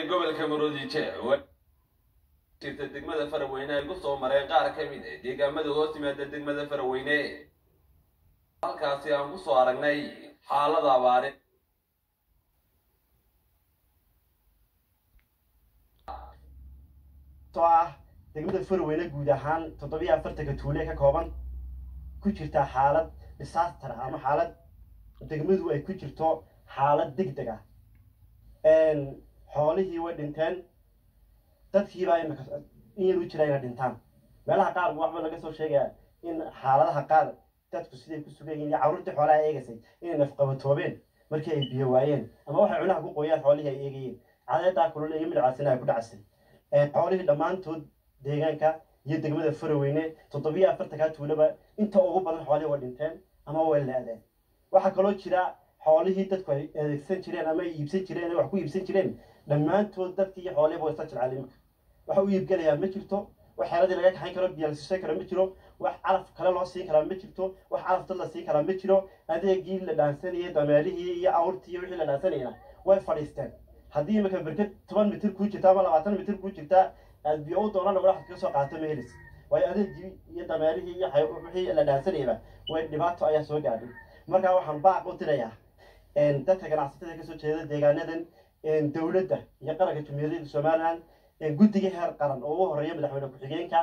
gobolka maroodijeer jirta degmada faraweyne ay ku soo mareen qaar ka mid ah deegaamada hoos yimaada degmada faraweyne halkaasi aan ku soo aragnay xaalada abaare oo ah degmada farweyne guud ahaan toddobiyo afartanka tuule ka kooban ku jirta xaalad disaster ah ama xaalad degmadu ay ku jirto xaalad deg deg ah xoolihii way dhinteen dadkiibaa imika in yar u jira inay dhintaan meelaha qaar waxba laga soo sheegaya in xaaladaha qaar dadku siday ku sugan yihiin iyo carruurtii xoolaha eegaysay inay nafqabatoobeen markii ay biyo waayeen ama waxay cunaha ku qoyaan xoolihii ay eegayeen cadeedaa kulul iyo midcaasina ay ku dhacasay xoolihii dhammaantood deegaanka iyo degmada faraweyne toddobiyo afartankaa tuulaba inta ugu badan xoolihii way dhinteen ama way leedeen waxaa kaloo jira xoolihii dadku ay adeegsan jireen ama ay iibsan jireen wax ku iibsan jireen dhammaantood dadkii iyo xoolihiiba way isla jilcaan imika waxa u iibgelayaa ma jirto wax xeeladii laga kaxayn karo biyo la siisay karo ma jiro wax calaf kale loo siin karaa ma jirto wax calaf dad la siin karaa ma jiro adeegii la dhaansanayay dameerihii iyo awrtii iyo wixii la dhaansanayna way fadhiisteen haddii imika berked toban mitir kuu jirta ama labaatan mitir kuu jirta aad biyo u doonana waxaad kaga soo qaata ma helis waayo adeegii iyo dameerihii iyo wixii la dhaansanayaba way dhibaato ayaa soo gaadhay markaa waxaan baaq u dirayaa dadka ganacsatada kasoo jeeda deegaanadan dowladda iyo qaranka jumhuuriyadda somaliland guddiga heer qaran oo ugu horeeya madaxweyne ku-xigeenka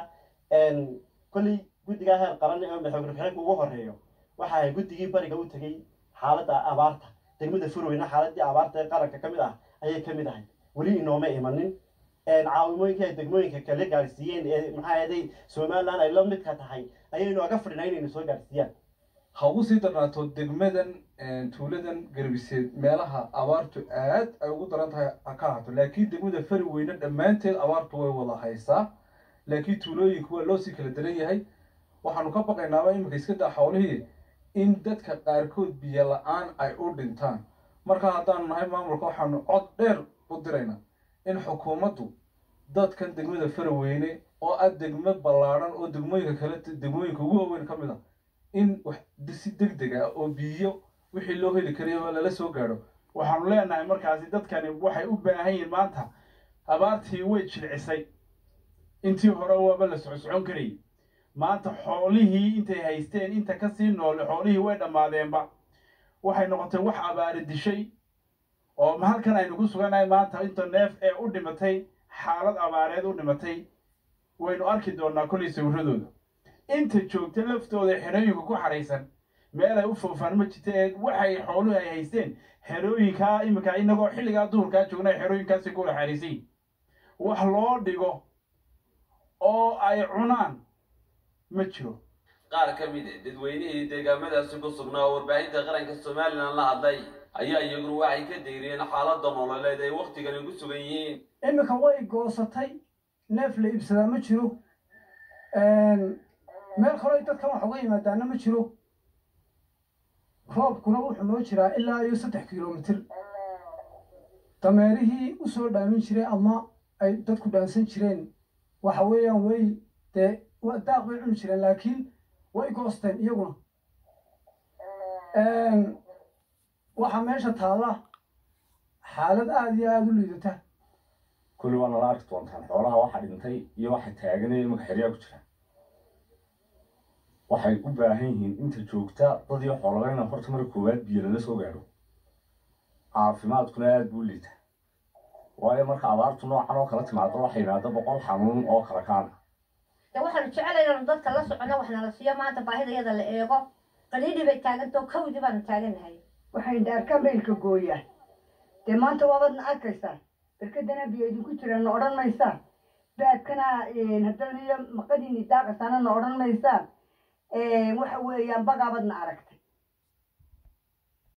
kolley guddiga heer qaran ee madaxweyne ku-xigeenka ugu horeeyo waxa ay guddigii bariga u tegey xaaladda abaarta degmada furweyne xaaladii abaarta ee qaranka ka mid ah ayay ka mid ahay weli inooma imanin caawimooyinkii ay degmooyinka kala gaadhsiiyeen ee maxaa yeelay somaliland ay la midka tahay ayaynu aga fadhinaa inaynu soo gaadhsiiyaan ha ugu sii darnaato degmadan tuuladan garbiseed meelaha abaartu aad ay ugu daran tahay ha ka ahaato laakiin degmada fari weyne dhammaanteed abaartu way wada haysaa laakiin tuulooyinku waa loo sii kala daran yahay waxaanu ka baqaynaaba iminka iska daa xoolihii in dadka qaarkood biyo la-aan ay u dhintaan marka haddaanu nahay maamulka waxaanu cod dheer u diraynaa in xukuumaddu dadkan degmada faraweyne oo ah degmo ballaadhan oo degmooyinka kale degmooyinka ugu waaweyn ka mid ah in si deg deg ah oo biyo wixii loo heli karayaba lala soo gaadho waxaanu leenahay markaasi dadkani waxay u baahan yihiin maanta abaartii way jilcisay intii hore waaba la socsocon karayay maanta xoolihii intay haysteen inta kasii noole xoolihii way dhammaadeenba waxay noqotay wax abaari dishay oo halkan aynu ku sugannahay maanta inta neef ee u dhimatay xaalad abaareed u dhimatay waynu arki doonaa kollay sawiradooda inta joogta laftooda xerooyinka ku xaraysan meel ay u foofaan ma jirta ee waxay xooluhu ay haysteen xerooyinkaa iminka inagoo xilligaa duhurkaa joogna xerooyinkaasi ku wada xariisayin wax loo dhigo oo ay cunaan ma jiro qaar ka mid ah dadweynihii deegaamadaasi ku sugnaa oo warbaahinta qaranka somalilan la hadlay ayaa iyaguna waxay ka dayriyeen xaaladda nololeed ay wakhtigani ku sugan yihiin iminka way goosatay neef la iibsadaa ma jiro meel kaloo dadkan wax uga yimaadaana ma jiro roobkuna wuxuu noo jiraa ilaa iyo saddex kilomitir dameerihii u soo dhaamin jiray ama ay dadku dhaansan jireen waxa weeyaan way dee daaq bay cuni jireen laakiin way goosteen iyaguna waxaa meesha taalla xaalad aada iyo aada u liidata kulli waa nala arki doontaan xoolaha waxa dhintay iyo waxa taaganaya imaka xeryaa ku jira waxay u baahan yihiin inta joogta dad iyo xoolaba inaan horta marka koowaad biyo lala soo gaadho caafimaadkuna aada buu liita waayo marka abaartu noocan oo kala timaado waxa yimaada boqol xanuun oo kala kaana de waxaanu jecelaynanu dadka la socono wax nala siiyo maanta baahidayada la eego qaliidhii bay taagantao kawdii baanu taagannahay waxay dhaarkaan baylka gooyaa dee maanta waabadna arkaysaa berkadana biyo idinku jiraan na odhan maysaan baadkana haddana iyo maqadiini daaqasaana na odhan maysaan waxa weeyaan bagaabadna aragtay